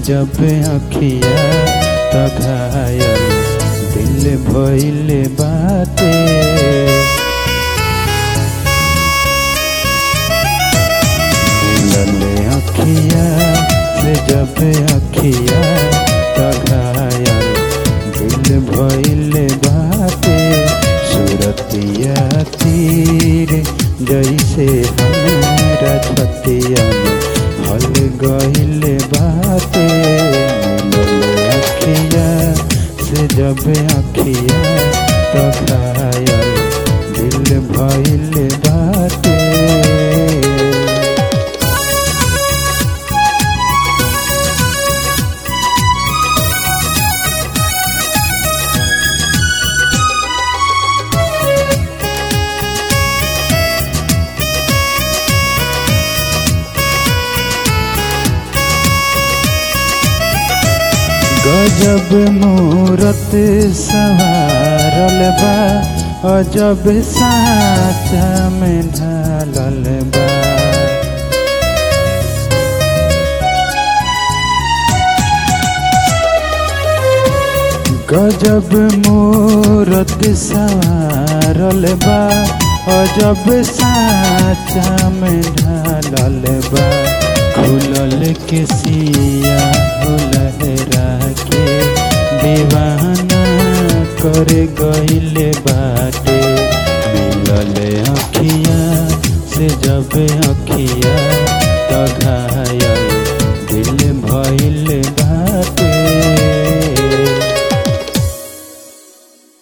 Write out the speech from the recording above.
जब अखिया त घायल दिल भइल बाटे मिलल अखिया से जब अखिया त घायल दिल भइल बाटे सूरतिया तीर जैसे हमरा छतिया में हल गइल बाटे मिलल अखिया से जब अखिया त घायल दिल भइल बाटे गजब मूरत सवारल बा अजब साचा में ढालल बा गजब मूरत सवारल बा अजब साचा में ढालल बा खुलल के सिया हो लहरा के दीवाना कर गइल बाटे मिलल अखिया से जब अखिया त घायल दिल भइल